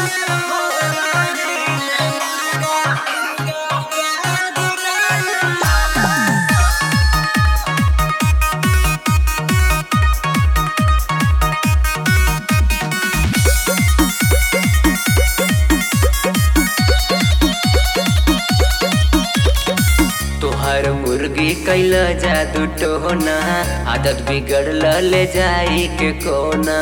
तोहर मुर्गी कैल जादू टोना आदत बिगड़ल ले जाई के कोना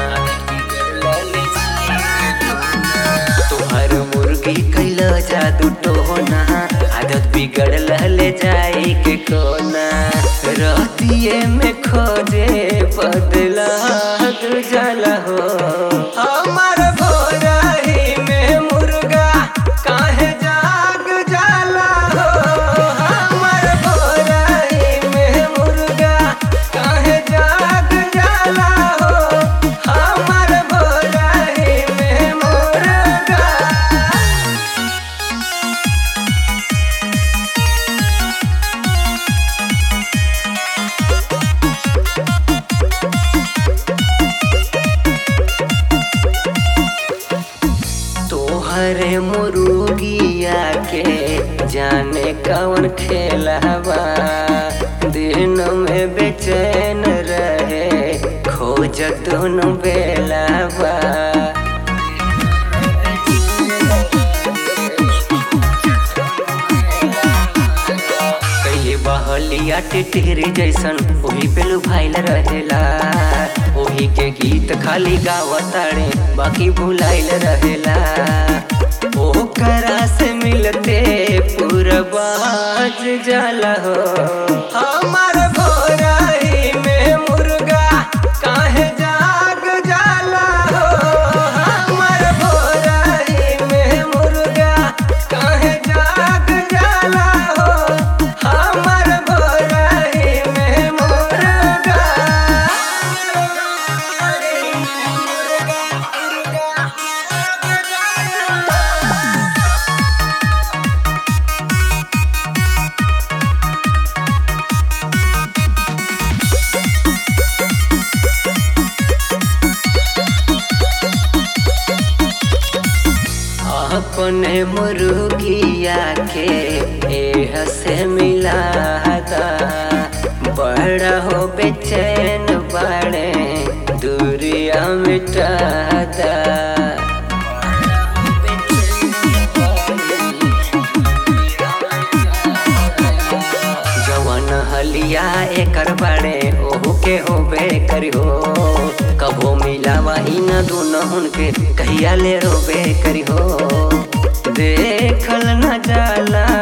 तोहर मुर्गी कैल जादू टोना आदत बिगड़ल ले जाई के कोना रहतिए में खोजे बदला तू जाला हो हमार भोराही में मुर्गा काहे जाग जाला हो हमार भोराही में मुर्गा काहे जाग जाला हो हमार भोराही में मुर्गा तोहरे मुर्गिया के जाने कौन खेलावा दिन में बेचैन रहे खोज दोनों बेलावा कहिए बहलिया टिटरी जैसन ओही पे लुभाइल रहेला ओही के गीत खाली गावताड़े बाकी भुलाइल रहेला ओकरा से मिलते पूरा बाज जाला हो हमार भोराही में मुर्गा काहे जाग जाला हो हमार भोराही में मुर्गा काहे जाग जाला हो हमार भोराही में मुर्गा अपने मुर्गिया के एह से मिलाता बड़ा हो बेचैन बड़े दूरिया मिटाता जवन हलिया एकर बड़े ओहू के होबे करी हो कबो मिलावा ही न दुनहुन के कहिया ले रोबे करी हो देखल न जाला